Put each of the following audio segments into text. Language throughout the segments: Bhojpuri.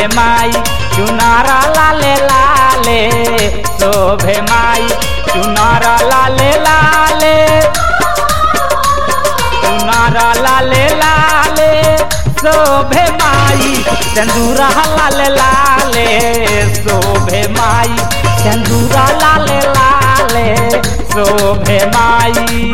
माई चुनारा लाले लाले शोभे माई चुनारा लाले लाले चुनारा लाले लाले शोभे माई चंदूरा लाले लाले शोभे माई चंदूरा लाले लाले शोभे माई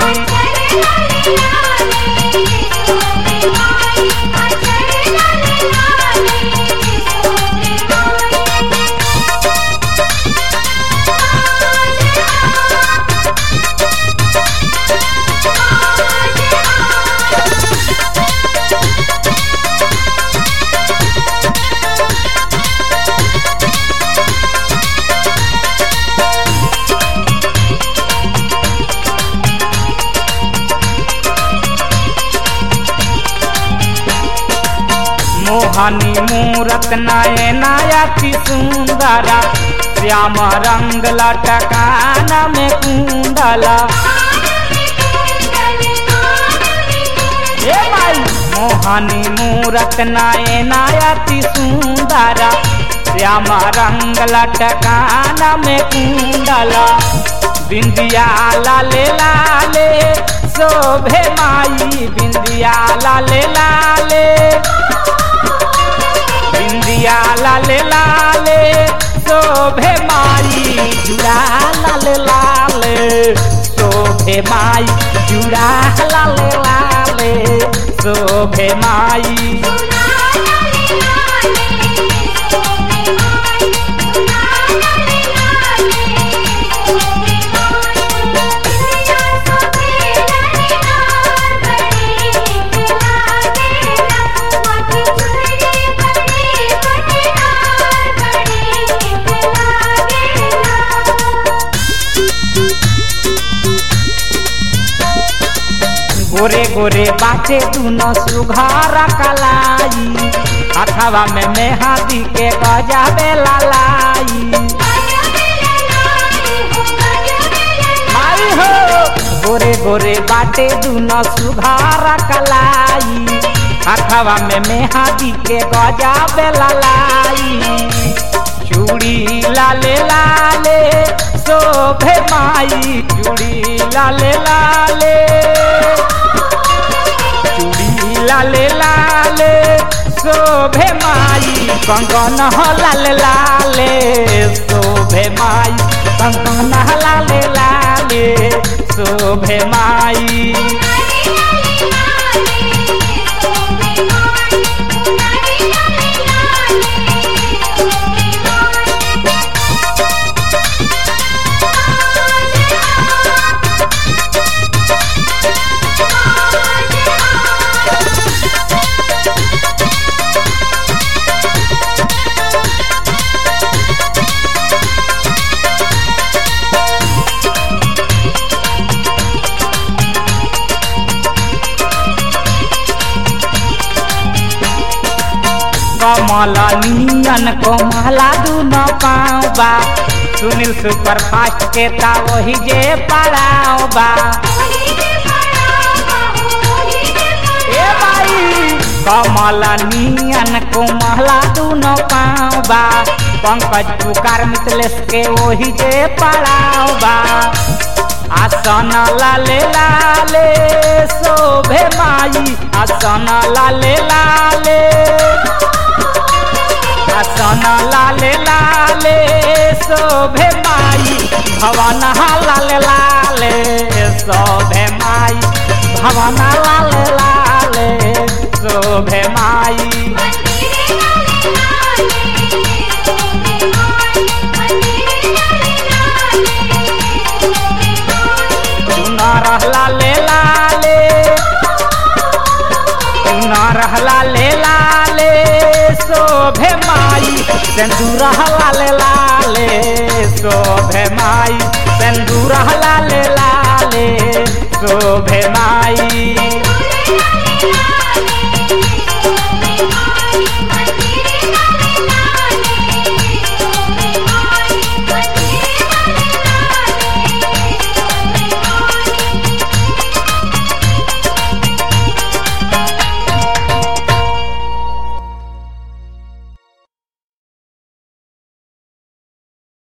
मोहनी मूरत नयनायति सुंदरा श्याम रंग लटकान में कुंडला ए माई मोहनी मूरत नयनायति सुंदरा श्याम रंग लटकान में कुंडला बिंदिया लाले लाले शोभे माई बिंदिया लाले लाले बिंदिया लाले लाले शोभे माई जुड़ा लाले लाले शोभे माई जुड़ा लाले लाले शोभे माई गोरे गोरे बाटे दुनो सुघर कलाई अथवा में मेहदी के गजाबे लालाई माई हो गोरे गोरे बाटे दुनो सुघर कलाई अथवा में मेहदी के गजाबे लालाई चूड़ी लाले लाले शोभे माई चूड़ी लाले लाले चूड़ी लाले लाले शोभे माई कंगन लाले लाले शोभे माई कंगन लाले लाले शोभे माई कमल नियन कोमला दुनो पाँव बा सुनील सुपर फास्ट के ता वही जे पड़ाव बा ए भाई कमल नियन कोमला दुनो पाँव बा पंकज पुकार मितलेश के वही जे पड़ाव बा आसन लाले लाले शोभे माई आसन लाले लाले आसन लाले लाले शोभे माई भवन लाले लाले शोभे माई भवन लाले लाले शोभे माई सुनर लाले लाले सुनर लाले लाले शोभे माई सिंदूर लाले लाले शोभे माई सिंदूर लाले लाले